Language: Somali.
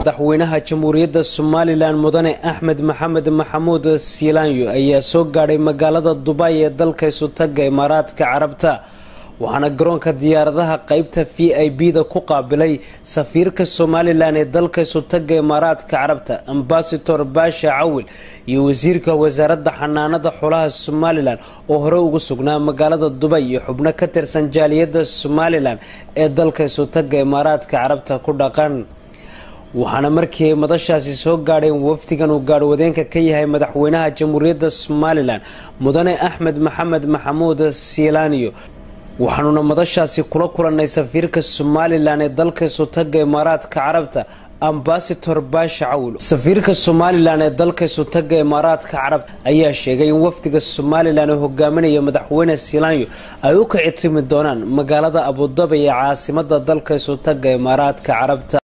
madaxweynaha jamhuuriyadda somalilan mudane axmed maxamed maxamuud siilaanyo ayaa soo gaadhay magaalada dubay ee dalka isutaga imaaraadka carabta waxaana garoonka diyaaradaha qeybta v i b da ku qaabilay safiirka somalilan ee dalka isutaga imaaraadka carabta ambasador baasha cawil iyo wasiirka wasaaradda xanaanada xoolaha somalilan oo hore ugu sugnaa magaalada dubay iyo xubno ka tirsan jaaliyadda somalilan ee dalka isutaga imaaraadka carabta ku dhaqan waxaana markii ay madashaasi soo gaadheen wafdigan uu gaadhwadeenka ka yahay madaxweynaha jamhuuriyadda somalilan mudane axmed maxamed maxamuud siilaaniyo waxaanuna madashaasi kula kulannay safiirka somalilan ee dalka isutaga imaaraadka carabta ambasador baasha cawil safiirka somalilan ee dalka isutaga imaaraadka carabta ayaa sheegay in wafdiga somalilan ee hogaaminaya madaxweyne siilaanyo ay u kici timi doonaan magaalada abudabi ee caasimada dalka isutaga imaaraadka carabta